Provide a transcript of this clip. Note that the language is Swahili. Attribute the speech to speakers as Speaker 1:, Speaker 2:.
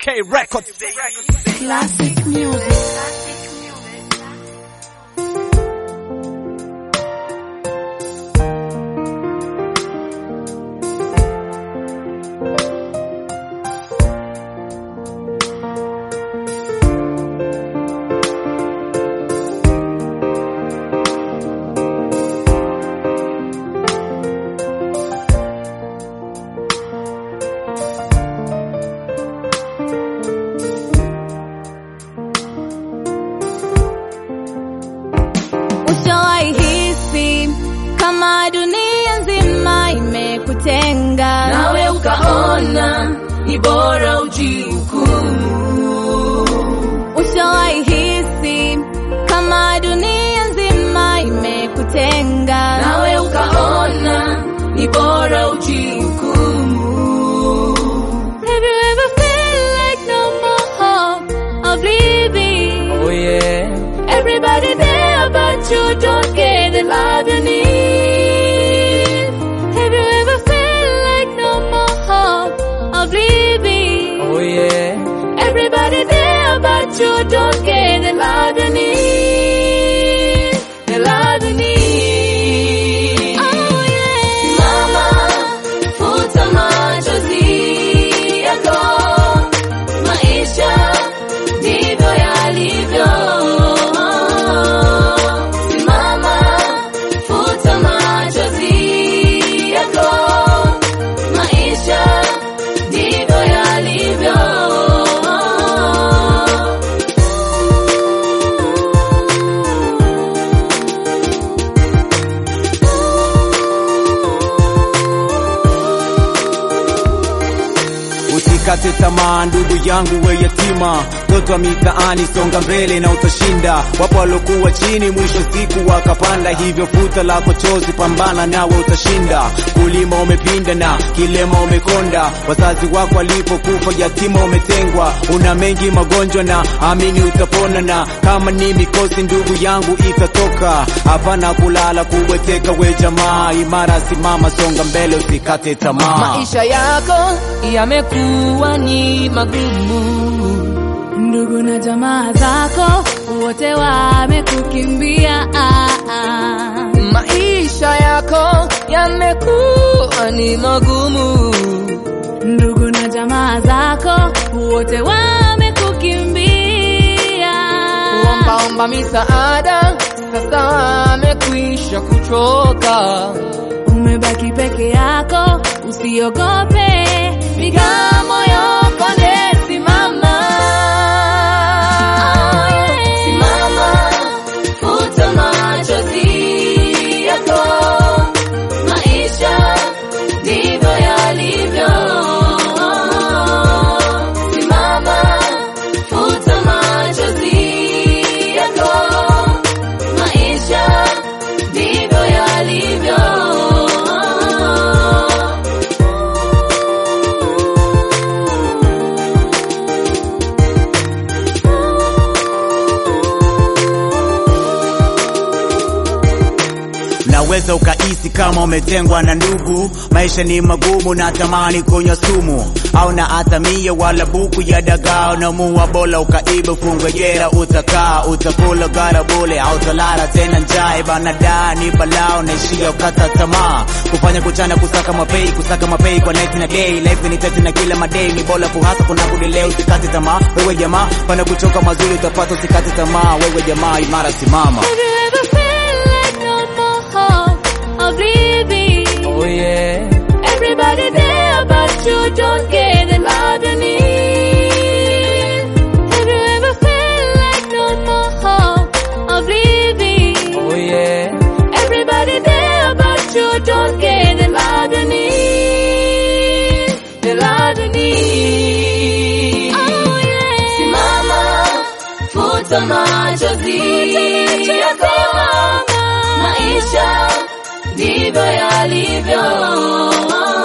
Speaker 1: K Records.
Speaker 2: Classic music.
Speaker 3: Ushawahi hisi kama dunia nzima imekutenga,
Speaker 2: Nawe ukaona ni bora ujihukumu.
Speaker 3: ushawahi hisi kama dunia nzima imekutenga,
Speaker 2: Nawe ukaona ni bora ujihukumu.
Speaker 3: Have you ever felt like no more hope of living?
Speaker 2: Oh yeah. Everybody there but you don't get the love you need.
Speaker 3: Have you ever felt like no more hope of living?
Speaker 2: Oh yeah. Everybody there but you don't get the love you need. The love you need.
Speaker 3: Oh yeah.
Speaker 2: Mama, futa machozi yako. Maisha ndivyo yalivyo. Simama, futa machozi yako. Maisha ndivyo yalivyo.
Speaker 1: Usikate tamaa ndugu yangu, we yatima, mtoto wa mitaani, songa mbele na utashinda. Wapo walokuwa chini, mwisho siku wakapanda, hivyo futa lako chozi, pambana nawe utashinda. Kulima umepinda na kilema umekonda, wazazi wako walipokufa yatima umetengwa. Una mengi magonjwa na amini utapona, na kama ni mikosi ndugu yangu itatoka. Hapana kulala kuweteka, we jamaa imara, simama, songa mbele, usikate tamaa.
Speaker 2: Maisha yako yamekuwa ni magumu.
Speaker 3: Ndugu na jamaa zako wote wamekukimbia. Ah, ah.
Speaker 2: Maisha yako yamekuwa ni magumu.
Speaker 3: Ndugu na jamaa zako wote wamekukimbia.
Speaker 2: Ombaomba misaada sasa wamekwisha kuchoka.
Speaker 3: Umebaki peke yako, usiogope, piga moyo konde, simama.
Speaker 2: Simama, futa machozi yako. Maisha ndivyo yalivyo. Simama, futa machozi yako. Maisha ndivyo yalivyo.
Speaker 1: Naweza ukahisi kama umetengwa na ndugu, maisha ni magumu na tamani kunywa sumu, au na hata mia wala buku ya dagaa, namua bola ukaiba, fungwe jera, utakaa utakula gara bule, au talala tena njaa, banada ni balao, naishia ukata tamaa, kufanya kuchana, kusaka mapei, kusaka mapei kwa night na day, life ni tete na kila madei, ni bora kuhasa kuna kudile, usikate tamaa, wewe jamaa, pana kuchoka mazuri utapata, usikate tamaa, wewe jamaa, imara simama.
Speaker 3: Have you ever felt like no more hope of living?
Speaker 2: Oh yeah.
Speaker 3: Everybody there, but you don't get the love you need. Have you ever felt like no more hope of living?
Speaker 2: Oh yeah.
Speaker 3: Everybody there, but you don't get the love you need.
Speaker 2: The love you need.
Speaker 3: Oh yeah.
Speaker 2: Simama, futa machozi yako. Maisha ndivyo yalivyo.